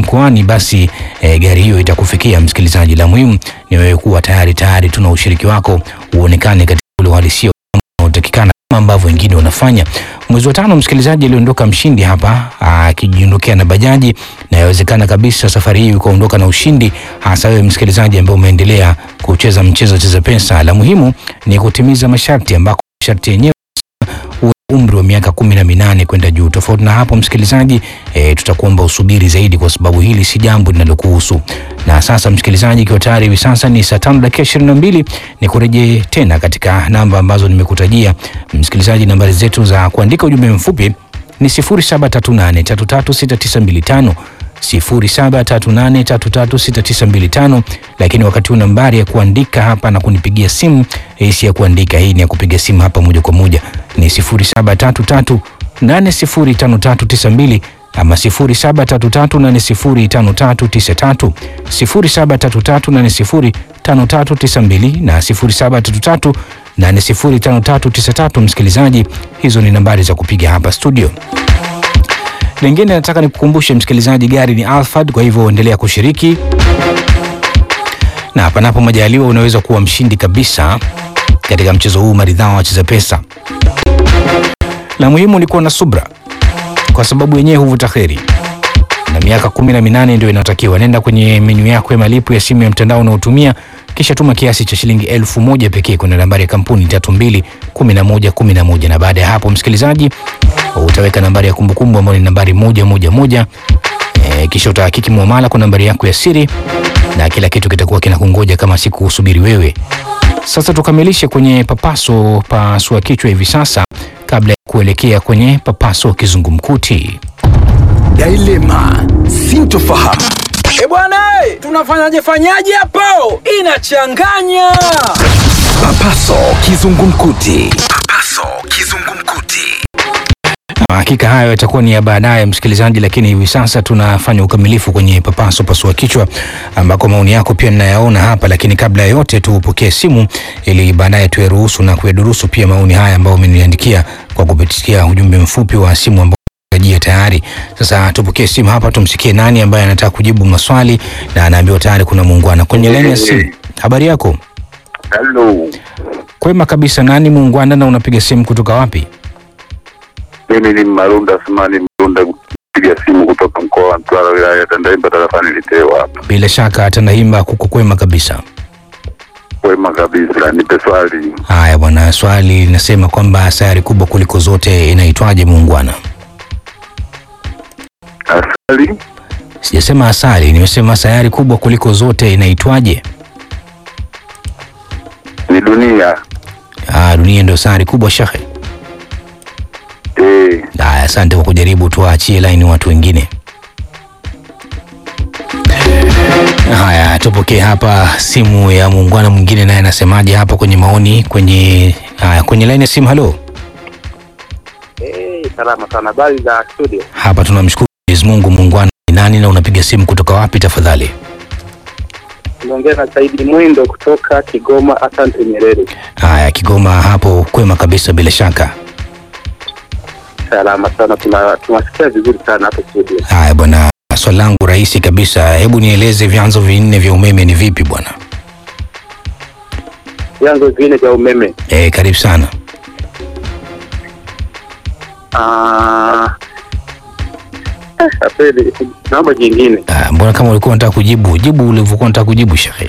mkoani, basi e, gari hiyo itakufikia msikilizaji. La muhimu ni wewe kuwa tayari tayari, tuna ushiriki wako uonekane katika ule uhalisia unaotakikana kama ambavyo wengine wanafanya. Mwezi wa tano, msikilizaji, aliondoka mshindi hapa akijiondokea na bajaji, na yawezekana kabisa safari hii ukaondoka na ushindi, hasa wewe msikilizaji ambaye umeendelea kucheza mchezo cheza pesa. La muhimu ni kutimiza masharti, ambako masharti yenyewe uwe umri wa miaka kumi na minane kwenda juu. Tofauti na hapo msikilizaji, e, tutakuomba usubiri zaidi, kwa sababu hili si jambo linalokuhusu. Na sasa msikilizaji, ikiwa tayari hivi sasa ni saa tano dakika ishirini na mbili ni kurejee tena katika namba ambazo nimekutajia msikilizaji. Nambari zetu za kuandika ujumbe mfupi ni 0738336925 0738336925, lakini wakati huu nambari ya kuandika hapa na kunipigia simu hii si ya kuandika, hii ni ya kupiga simu hapa moja kwa moja ni 0733805392 ama 0733805393 0733805392 na 0733805393. Msikilizaji, hizo ni nambari za kupiga hapa studio. Lingine nataka nikukumbushe msikilizaji, gari ni Alphard, kwa hivyo endelea kushiriki na panapo majaliwa unaweza kuwa mshindi kabisa katika mchezo huu maridhawa wa cheza pesa. La muhimu ni kuwa na subra, kwa sababu wenyewe huvuta kheri, na miaka kumi na minane ndio inatakiwa. Nenda kwenye menyu yako ya malipo ya simu ya mtandao unaotumia kisha tuma kiasi cha shilingi elfu moja pekee kwenda nambari ya kampuni tatu mbili kumi na moja kumi na moja na baada ya hapo msikilizaji, utaweka nambari ya kumbukumbu ambayo ni nambari moja moja moja. E, kisha utahakiki muamala kwa nambari yako ya siri na kila kitu kitakuwa kinakungoja kama siku usubiri wewe. Sasa tukamilishe kwenye papaso pasua kichwa hivi sasa kabla ya kuelekea kwenye papaso kizungumkuti. Dilema, sintofahamu. E bwana, eh, tunafanyaje fanyaje hapo? Inachanganya. Papaso kizungumkuti. Papaso kizungumkuti. Hakika hayo yatakuwa ni ya baadaye msikilizaji, lakini hivi sasa tunafanya ukamilifu kwenye papaso pasua kichwa, ambako maoni yako pia ninayaona hapa, lakini kabla ya yote tupokee simu ili baadaye tuyaruhusu na kuyadurusu pia maoni haya ambayo umeniandikia kwa kupitia ujumbe mfupi wa simu ambao jia tayari. Sasa tupokee simu hapa, tumsikie nani ambaye anataka kujibu maswali na anaambiwa tayari kuna muungwana kwenye laini ya simu. Habari yako? Halo, Kwema kabisa. Nani muungwana na unapiga simu kutoka wapi? mimi ni Marunda Asmani Mrunda, kupiga simu kutoka mkoa wa Mtwara, wilaya ya Tandahimba, tarafani Litewa hapa. Bila shaka Tandahimba kuko kwema kabisa. Kwema kabisa, nipe swali. Haya bwana, swali linasema kwamba sayari kubwa kuliko zote inaitwaje muungwana? Asali Sijasema asali, nimesema sayari kubwa kuliko zote inaitwaje? ni dunia. Ah, dunia ndio sayari kubwa shekhe. Eh, Haya, asante kwa kujaribu, tuwaachie laini watu wengine. Haya, tupokee hapa simu ya muungwana mwingine, naye anasemaje hapa kwenye maoni kwenye haya, kwenye laini ya simu. Halo, Eh, salama sana. Habari za studio? hapa tunamshukuru Mwenyezi Mungu. Muungwana ni nani na unapiga simu kutoka wapi tafadhali? Tunaongea na Saidi Mwindo kutoka Kigoma. Asante Nyerere. Haya, Kigoma hapo kwema kabisa, bila shaka. Salama sana, tuna tunasikia vizuri sana hapa studio. Haya bwana, swali langu rahisi kabisa, hebu nieleze vyanzo vinne vya umeme ni vipi bwana? Vyanzo vine vya umeme. Eh, karibu sana. Ah, eh, kweli, naomba jingine. Ah, mbona kama ulikuwa unataka kujibu jibu ulivyokuwa unataka kujibu shekhe.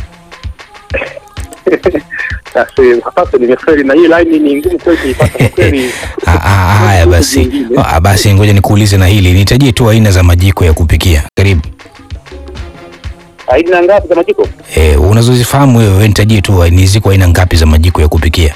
Basi hapa nimefeli na hii line ni ngumu kweli kuipata kwa kweli. Ah, ah, Haya basi, Jingine. ah, basi ngoja nikuulize na hili, nitajie tu aina za majiko ya kupikia. Karibu. Aina ngapi za majiko? Eh, unazozifahamu wewe, wewe nitajie tu ni ziko aina ngapi za majiko ya kupikia?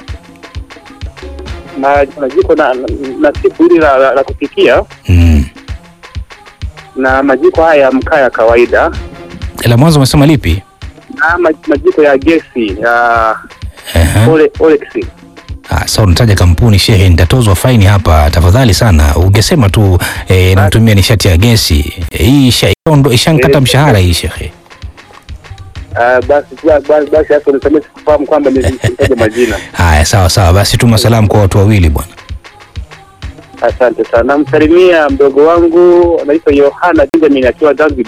Na na jiko na na, na siku hili la, la, la kupikia Mm. na majiko haya ya mkaa ya kawaida La mwanzo umesema lipi? na ma- majiko ya gesi ya Ehe. Ole, Olex. Ah, sasa unataja kampuni shehe, nitatozwa faini hapa tafadhali sana. Ungesema tu eh, natumia nishati ya gesi. Eh, Hii isha- ishaondo- ishankata Eh, mshahara hii shehe. Ah, basi ba- ba- basi hapo nisamee sikufahamu kwamba nitaja majina. Haya, sawa sawa, basi tuma salamu kwa watu wawili bwana. Asante sana. Namsalimia mdogo wangu anaitwa Yohana Benjamin akiwa Zanzibar.